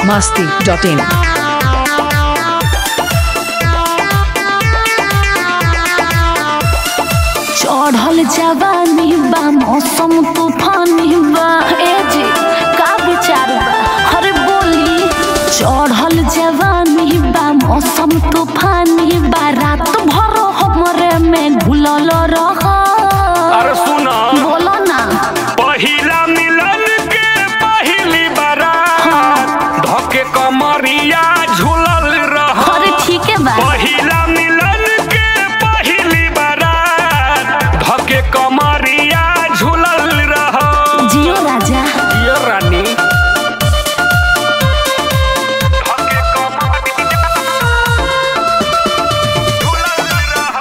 masti.in. चढ़ल जवानी बा मौसम तूफानी बा ए जी का विचार बा अरे बोली चढ़ल जवानी बा मौसम तूफानी बा रात भर हमरे में घुलल रह अरे सुना बोलो ना पहिला मिलन के पहिली बारात धके कमरिया झूलल रह अरे ठीक है बा पहिला मिलन के पहिली बारात धके कमरिया झूलल रह जियो राजा ये रानी धके कमरिया झूलल रह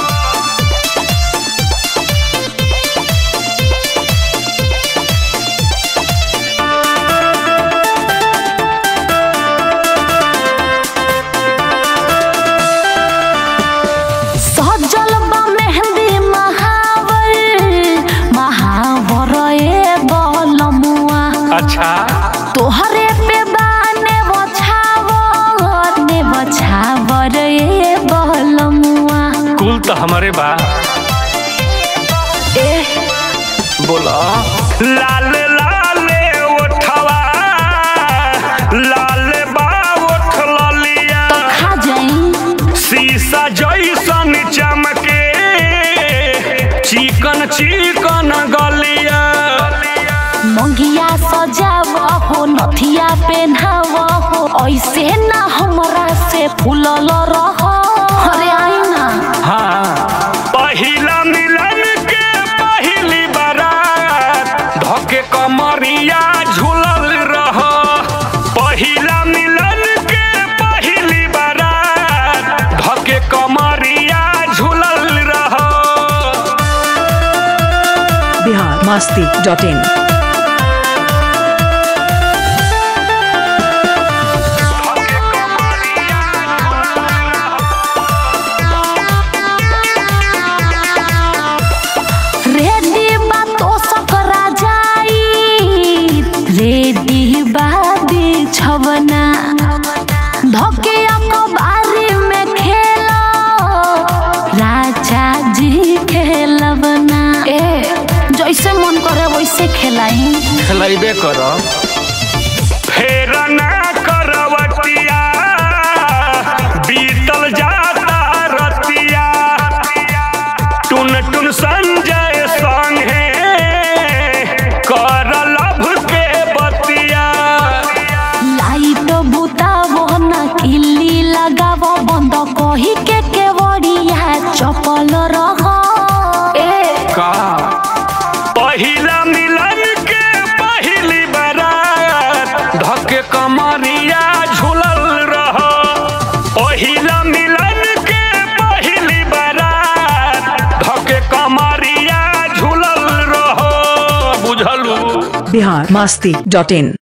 सजल बा मेहंदी महावर महावर ए बलमुआ अच्छा तोहरे पे बाने बछावर ने बछावर ए बलमुआ कुल तो हमारे बा ए बोला लाल लाल ओठवा लाल बा ओठ ललिया खा जाई शीशा जैसन चमके चिकन चिकन गलिया मंगिया सजाव हो नथिया पहनाव हो ऐसे ना हमरा से फूलल रह अरे आई ना हाँ पहिला मिलन के पहिली बारात धके कमरिया झूलल रह पहिला मिलन के पहिली बारात धके कमरिया झूलल रह Bihar masti.in. रेडी बा तो सकरा जाई रेडी बा बिछवना धके अखबारी में खेलो राजा जी खेलबना ए जैसे मन करे वैसे खेलाई खेलैबे कर फेर ना करवटिया बीतल जाता रतिया टुन टुन संजय संगे कर लभ के बतिया लाइट बुतावो ना किल्ली लगावो बंद कही के केवड़िया चपल रह ए का पहिला मिलन के पहिली बारात धके कमरिया झूलल रह पहिला मिलन के पहिली बारात धके कमरिया झूलल रह बुझलू Bihar masti.in.